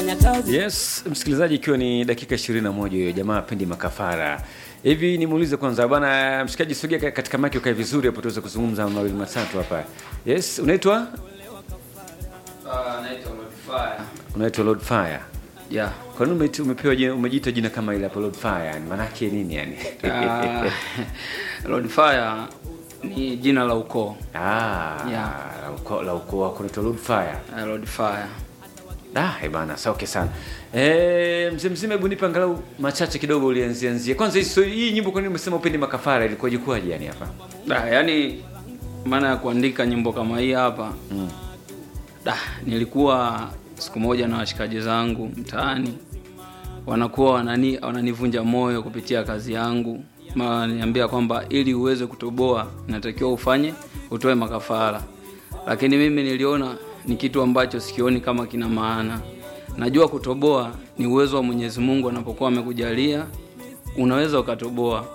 kufanya kazi. Yes, msikilizaji, ikiwa ni dakika 21 hiyo, jamaa apendi makafara hivi. Nimuulize kwanza bwana mshikaji, sogea ka- katika maki ukae vizuri hapo, tuweze kuzungumza mawili matatu hapa. Yes, unaitwa naitwa Modify. unaitwa Lord Fire. Yeah. Kwa nini umeiti- umepewa jina, umejiita jina kama ile hapo Lord Fire? Yani maana yake nini yani? Uh, Lord Fire ni jina la ukoo. Ah, Yeah. la ukoo la ukoo wako unaitwa Lord Fire. Uh, Lord Fire. Ah, eh bana, sawa okay sana. Eh, mzee mzima, hebu nipe angalau machache kidogo ulianzia anzia. Kwanza hii story- hii nyimbo kwa nini umesema upendi makafara ilikuwaje kwaje yani hapa? Da, yani maana ya kuandika nyimbo kama hii hapa Mm. da, nilikuwa siku moja na washikaji zangu mtaani wanakuwa wanani, wananivunja moyo kupitia kazi yangu Ma wananiambia kwamba ili uweze kutoboa inatakiwa ufanye utoe makafara, lakini mimi niliona ni kitu ambacho sikioni kama kina maana. Najua kutoboa ni uwezo wa Mwenyezi Mungu, anapokuwa amekujalia unaweza ukatoboa.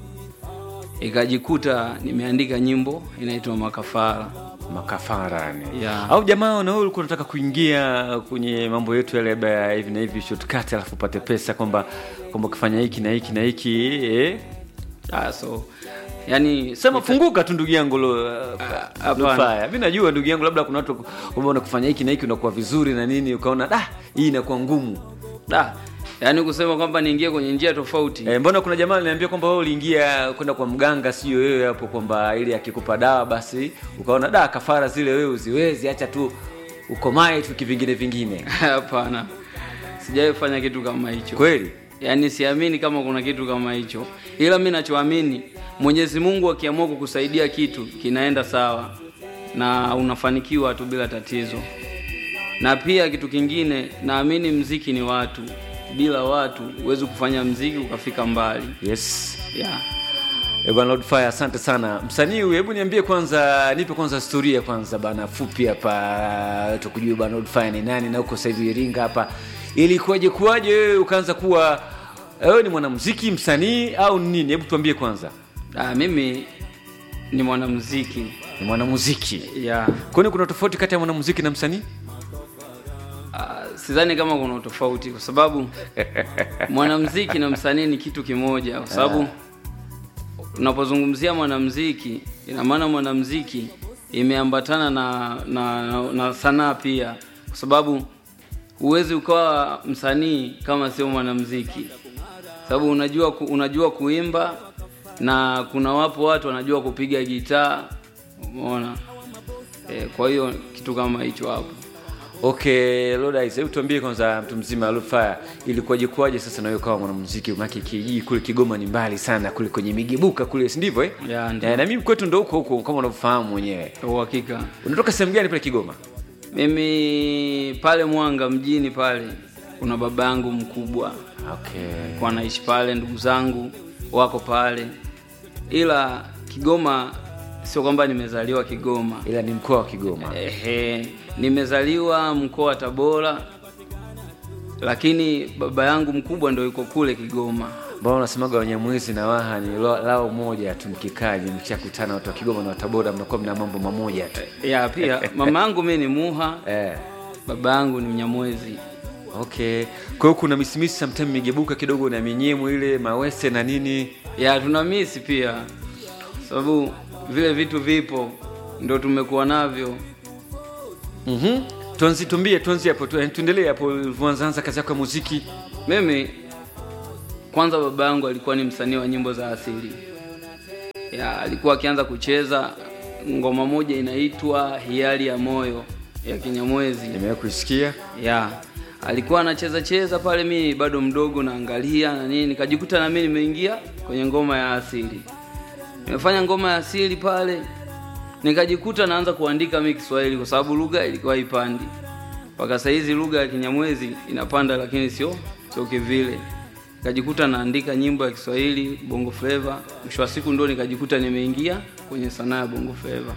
Ikajikuta nimeandika nyimbo inaitwa Makafara. makafara yani. Yeah. Au jamaa na wewe ulikuwa unataka kuingia kwenye mambo yetu yale labda ya hivi na hivi shortcut alafu upate pesa kwamba kwamba ukifanya hiki na hiki na hiki eh? Ah, so yani Sema funguka tu ndugu yangu lo. hapana. Hapana. Mimi najua ndugu yangu labda kuna watu umeona kufanya hiki na hiki unakuwa vizuri na nini ukaona da hii inakuwa ngumu. da, yani kusema kwamba niingie kwenye njia tofauti E, mbona kuna jamaa aliniambia kwamba wewe uliingia kwenda kwa mganga sio wewe hapo kwamba ili akikupa dawa basi ukaona da kafara zile wewe uziwezi acha tu ukomae tu kivingine vingine. hapana, sijawahi fanya kitu kama hicho. Kweli? Yaani siamini kama kuna kitu kama hicho, ila mi nachoamini Mwenyezi Mungu akiamua kukusaidia kitu kinaenda sawa na unafanikiwa tu bila tatizo. Na pia kitu kingine, naamini mziki ni watu, bila watu huwezi kufanya mziki ukafika mbali. Yes. Yeah. Eh, bwana Lord Fire, asante sana. Msanii huyu, hebu niambie kwanza, nipe kwanza historia kwanza bana fupi hapa tukujue bwana Lord Fire ni nani na uko sasa hivi Iringa hapa. Ilikuwaje kuwaje wewe ukaanza kuwa wewe ni mwanamuziki, msanii au ni nini? Hebu tuambie kwanza. Ah, mimi ni mwanamuziki. Ni mwanamuziki. Yeah. Kwani kuna tofauti kati ya mwanamuziki na msanii? Ah, sidhani kama kuna utofauti kwa sababu mwanamuziki na msanii ni kitu kimoja, kwa sababu unapozungumzia mwanamuziki ina maana mwanamuziki imeambatana na, na, na, na sanaa pia, kwa sababu huwezi ukawa msanii kama sio mwanamuziki, sababu unajua ku, unajua kuimba na kuna wapo watu wanajua kupiga gitaa, umeona e, kwa hiyo kitu kama hicho hapo. Okay, Lord Ice, hebu tuambie kwanza mtu mzima Lord Fire, ilikuwaje kuwaje sasa na wewe kama mwanamuziki? Maana kijiji kule Kigoma ni mbali sana kule kwenye migebuka kule, si ndivyo eh? Ya, ndio. Eh, na mimi kwetu ndo huko huko kama unavyofahamu mwenyewe. Uhakika. Unatoka sehemu gani pale Kigoma? Mimi pale Mwanga mjini pale kuna baba yangu mkubwa Okay. kwa naishi pale, ndugu zangu wako pale, ila Kigoma sio kwamba nimezaliwa Kigoma. Ila ni mkoa wa Kigoma. Ehe, nimezaliwa mkoa wa Tabora, lakini baba yangu mkubwa ndo yuko kule Kigoma. Mbona unasemaga Wanyamwezi na Waha ni lo- lao moja tu, mkikaa ni mkishakutana watu wa Kigoma na wa Tabora mnakuwa mna mambo mamoja tu. Ya pia mama yangu mimi ni Muha, Eh. baba yangu ni Mnyamwezi. Okay. Kwa hiyo kuna misimisi sometimes migebuka kidogo na minyemo ile mawese na nini. ya tuna misi pia sababu vile vitu vipo ndo tumekuwa navyo Mhm. Tuanzi tumbie tuanzie hapo tu, tuendelee hapo ulivyoanza kazi yako ya muziki. mimi kwanza baba yangu alikuwa ni msanii wa nyimbo za asili ya alikuwa akianza kucheza ngoma moja inaitwa hiari ya moyo ya kinyamwezi Nimewahi kuisikia. ya alikuwa anacheza cheza pale mi bado mdogo naangalia na nini nikajikuta na mimi nimeingia kwenye ngoma ya asili nimefanya ngoma ya asili pale nikajikuta naanza kuandika mi kiswahili kwa sababu lugha ilikuwa ipandi mpaka sahizi lugha ya kinyamwezi inapanda lakini sio sio kivile nikajikuta naandika nyimbo ya kiswahili bongo fleva mwisho wa siku ndo nikajikuta nimeingia kwenye sanaa ya bongo fleva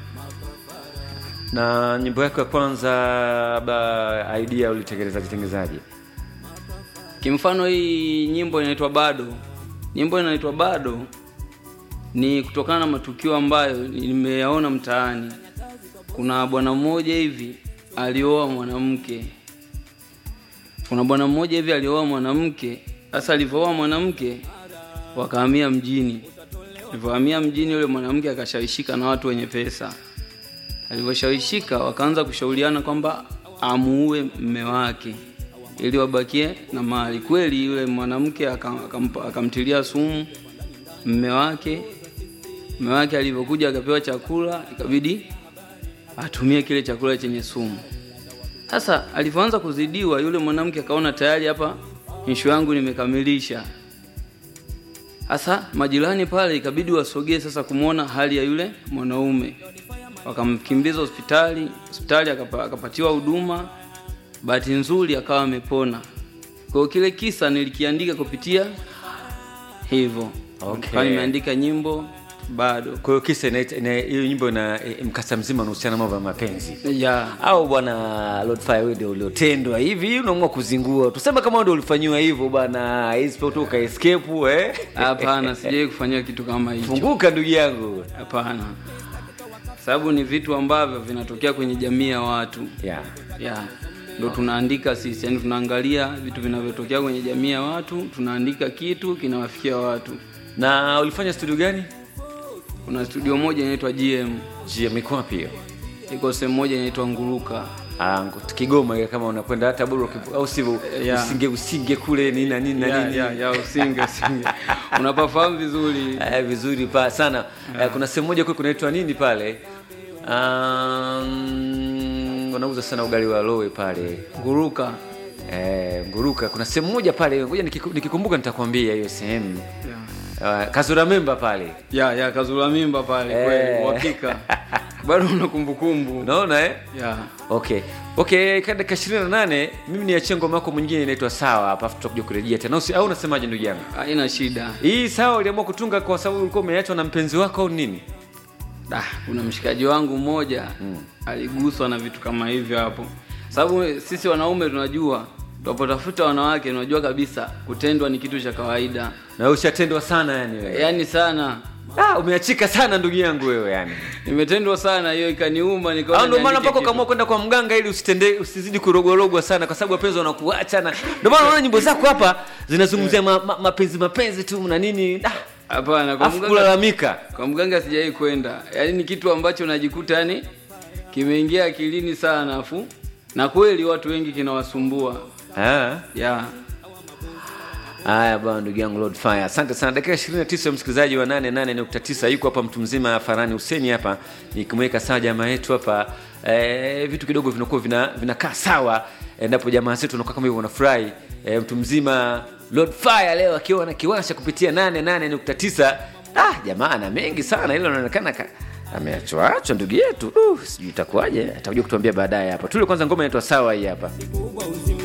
Na nyimbo yako ya kwanza ba idea ulitengenezaje tengenezaje? Kimfano hii nyimbo inaitwa Bado. Nyimbo inaitwa Bado ni kutokana na matukio ambayo nimeyaona mtaani. Kuna bwana mmoja hivi alioa mwanamke kuna bwana mmoja hivi alioa mwanamke sasa alivyooa mwanamke wakahamia mjini alivyohamia mjini yule mwanamke akashawishika na watu wenye pesa alivyoshawishika wakaanza kushauriana kwamba amuue mme wake ili wabakie na mali kweli yule mwanamke aka- akampa- akamtilia sumu mme wake mme wake alivyokuja akapewa chakula ikabidi atumie kile chakula chenye sumu sasa alivyoanza kuzidiwa yule mwanamke akaona tayari hapa ishu yangu nimekamilisha sasa majirani pale ikabidi wasogee sasa kumwona hali ya yule mwanaume wakamkimbiza hospitali hospitali akapa, akapatiwa huduma bahati nzuri akawa amepona kwa hiyo kile kisa nilikiandika kupitia hivyo Okay. Nikawa nimeandika nyimbo bado kwa hiyo kisa inaita- ina- hiyo nyimbo na e, mkasa mzima unahusiana na mambo ya mapenzi ya au bwana Lord Fire wewe ndio uliotendwa hivi unaamua kuzingua tuseme kama wewe ndio ulifanyiwa hivyo bwana isipotoka escape eh hapana sijai kufanyia kitu kama hicho funguka ndugu yangu hapana sababu ni vitu ambavyo vinatokea kwenye jamii ya watu yeah. ya ndo tunaandika sisi yani tunaangalia vitu vinavyotokea kwenye jamii ya watu tunaandika kitu kinawafikia watu na ulifanya studio gani kuna studio moja inaitwa gm je mikoa pia iko sehemu moja inaitwa nguruka Ah, ngo- Kigoma ile kama unakwenda hata bora ukivu- au sivyo Yeah. usinge usinge kule nini na nini na ya, nini ya, ya usinge usinge unapafahamu vizuri Eh, vizuri pa sana Eh, kuna sehemu moja kule kunaitwa nini pale um, wanauza sana ugali wa lowe pale nguruka eh, nguruka kuna sehemu moja pale ngoja nikiku- nikikumbuka nitakwambia hiyo sehemu ya, uh, kazura memba pale ya, ya kazula mimba pale Eh. kweli uhakika bado una kumbukumbu unaona eh? ya okay okay ka dakika ishirini na nane mimi niachie ngoma yako mwingine inaitwa sawa hapa afu tutakuja kurejea tena Usi- au unasemaje ndugu yangu haina shida hii sawa uliamua kutunga kwa sababu ulikuwa umeachwa na mpenzi wako au nini Da, kuna mshikaji wangu mmoja aliguswa na vitu kama hivyo hapo, sababu sisi wanaume tunajua tunapotafuta wanawake tunajua kabisa kutendwa ni kitu cha kawaida, na ushatendwa sana yani wewe yaani sana ah, umeachika sana ndugu yangu wewe yani nimetendwa sana, hiyo ikaniuma, nikaona au ndio maana niandike mpaka kitu. ukaamua kwenda kwa mganga ili usitende usizidi kurogorogwa sana kwa sababu wapenzi wanakuacha na ndio maana unaona nyimbo zako hapa zinazungumzia ma, ma, mapenzi mapenzi tu na nini ah, Hapana, kwa afu mganga, kulalamika kwa mganga sijai kwenda, yaani ni kitu ambacho najikuta yani kimeingia akilini sana, afu na kweli watu wengi kinawasumbua ah. ya Haya bwana, ndugu yangu Lord Fire, asante sana. Dakika 29 msikilizaji wa 88.9 yuko hapa mtu mzima Farani Huseni hapa, nikimweka sawa jamaa yetu hapa e, vitu kidogo vinakuwa vina vinakaa sawa endapo jamaa zetu wanakuwa kama hivyo wanafurahi. E, mtu mzima Lord Fire leo akiwa na kiwasha kupitia 88.9. Ah, jamaa ana mengi sana, ile inaonekana ka ameachwa achwa ndugu yetu. Uh, sijui itakuwaje, atakuja kutuambia baadaye hapa. Tule kwanza ngoma inaitwa sawa hii hapa.